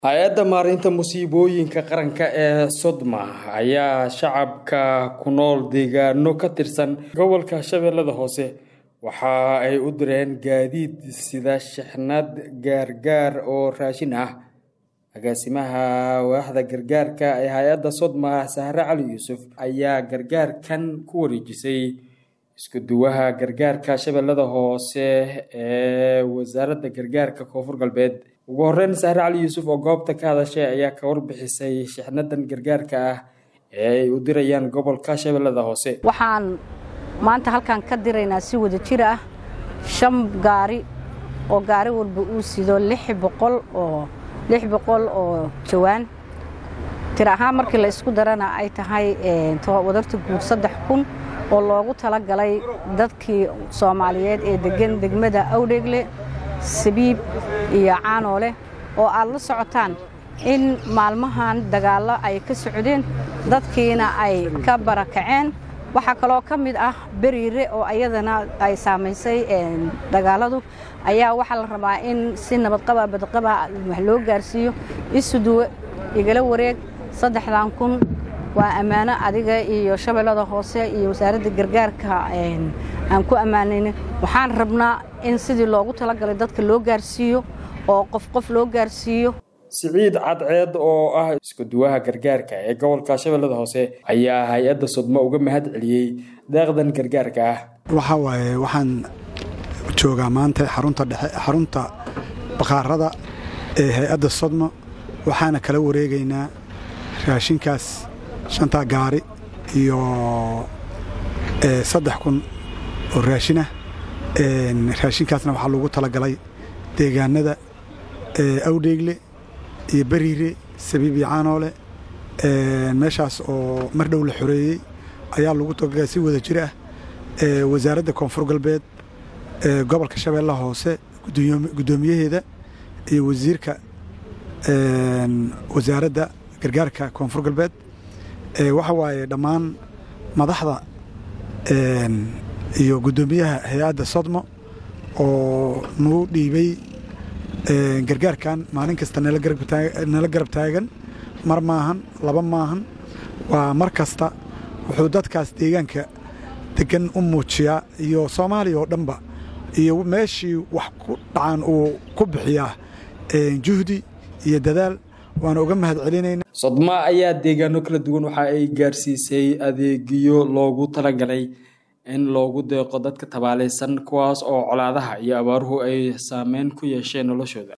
hay-adda maareynta musiibooyinka qaranka ee sodma ayaa shacabka ku nool deegaano ka tirsan gobolka shabeellada hoose waxa ay u direen gaadiid sida shixnad gaargaar oo raashin ah agaasimaha waaxda gargaarka ee hay-adda sodma sahre cali yuusuf ayaa gargaarkan ku wareejisay isku duwaha gargaarka shabeellada hoose ee wasaaradda gargaarka koonfur galbeed ugu horeyn sahre cali yuusuf oo goobta ka hadashay ayaa ka warbixisay shixnadan gargaarka ah ee ay u dirayaan gobolka shabeellada hoose waxaan maanta halkan ka diraynaa si wada jir ah shan gaari oo gaari walba uu sido lix boqol oo lix boqol oo jawaan tir ahaan markii la isku darana ay tahay wadarta guud saddex kun oo loogu talagalay dadkii soomaaliyeed ee degan degmada awdheegle sabiib iyo caanoole oo aad la socotaan in maalmahan dagaallo ay ka socdeen dadkiina ay ka barakaceen waxaa kaloo ka mid ah beriire oo ayadana ay saamaysay dagaaladu ayaa waxaa la rabaa in si nabadqaba badqaba wax loo gaarsiiyo isuduwe igala wareeg saddexdan kun waa ammaano adiga iyo shabeellada hoose iyo wasaaradda gargaarka aan ku ammaanayna waxaan rabnaa in sidii loogu talagalay dadka loo gaarsiiyo oo qof qof loo gaarsiiyo siciid cadceed oo ah isku duwaha gargaarka ee gobolka shabeellada hoose ayaa hay-adda sodmo uga mahad celiyey deeqdan gargaarka ah waxaa waaye waxaan joogaa maanta xarunta dhexe xarunta bakhaarada ee hay-adda sodmo waxaana kala wareegaynaa raashinkaas shantaa gaari iyo saddex kun oo raashinah raashinkaasna waxaa loogu talagalay deegaanada awdheegle iyo beriire sabiib iyo caanoole meeshaas oo mar dhow la xoreeyey ayaa lagu talagalay si wada jir ah wasaaradda koonfur galbeed gobolka shabeellaha hoose guddoomiyaheeda iyo wasiirka wasaaradda gargaarka koonfur galbeed waxa waaye dhammaan madaxda iyo guddoomiyaha hay-adda sodmo oo nagu dhiibay gargaarkan maalin kasta nala garab taagan mar maahan laba maahan waa mar kasta wuxuu dadkaas deegaanka degan u muujiyaa iyo soomaaliya oo dhanba iyo meeshii wax ku dhacan uu ku bixiyaa juhdi iyo dadaal waana uga mahad celinayna sodma ayaa deegaano kala duwan waxa ay gaarsiisay adeegyo loogu talagalay in loogu deeqo dadka tabaalaysan kuwaas oo colaadaha iyo abaaruhu ay saameyn ku yeesheen noloshooda